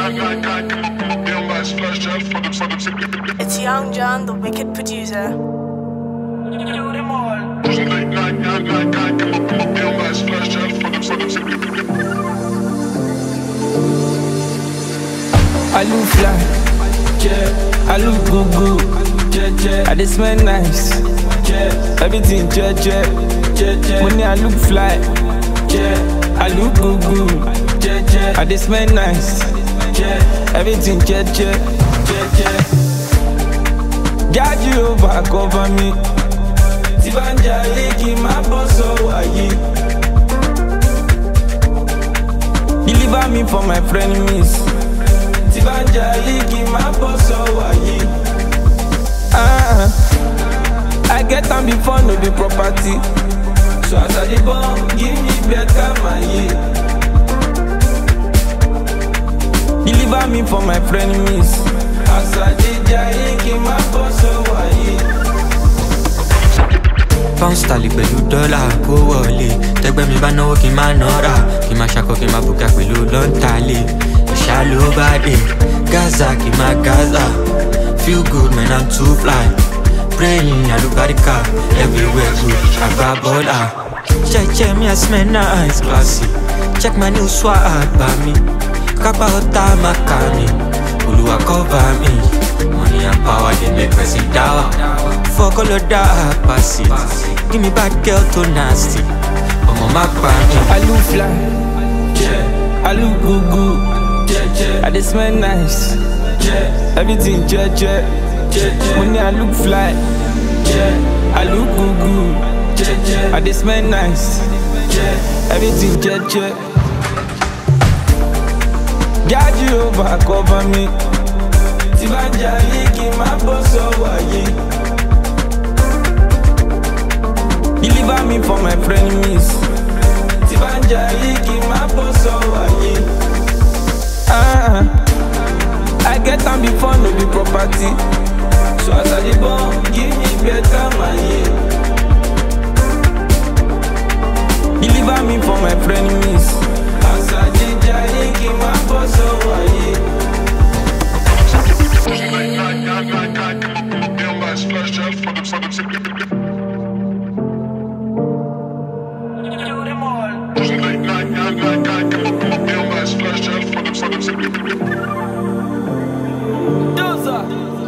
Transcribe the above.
It's Young John, the wicked producer. I look fly, yeah. I look good, good, yeah, yeah. I just smell nice, yeah. Everything, yeah, yeah, yeah, yeah. Money, I look fly, yeah. I look good, good, yeah, yeah. I just smell nice, yeah. Everything, yeah, yeah, yeah, yeah. God, Jehovah, cover me. Tí bá ń jayé kí n má bọ́ sọ́wọ́ ayé. Deliver me from my frenemies. Tí bá ń jayé kí n má bọ́ sọ́wọ́ ayé. Ah, I get am before no be property. So as I dey born, give me better maye. Deliver me from my frenemies. As I dey jayé kí n má bọ́ sọ́wọ́ ayé. pound sterling pẹ̀lú dọ́là kó wọlé tẹgbẹ́ mi bá náwó kí n má nọ́ra kí n má ṣakọ kí n má bùkà pẹ̀lú lọ́ntàlẹ̀ ìṣá ló bá dé gaza kí n má gaza feel good man i'm too fly praying alubarika everywhere good àgbà bọ́là jẹ́jẹ́ mi i smell nice classy check my new swag bá mi kápá ọ̀tá má kà mí olùwà cover mi money and power dey make person dáwà fọkọlọ dá pàṣẹ give me bad girl tó nasty ọmọ má pa mí. I look fly, yeah. I look good, good, yeah, yeah. I just smell nice, yeah. Everything, yeah, yeah, yeah, yeah. Money, I look fly, yeah. I look good, good, yeah, yeah. I just smell nice, yeah. Everything, yeah, yeah. God, Jehovah, cover me. Tí bá ń jayé kí n má bọ́ sọ́wọ́ ayé. Deliver me from my frenemies. Tí bá ń jayé kí n má bọ́ sọ́wọ́ ayé. Ah, I get am before no be property. So as I dey born, give me better maye. Deliver me from my frenemies. As I dey jayé kí n má bọ́ sọ́wọ́ ayé. Dozer.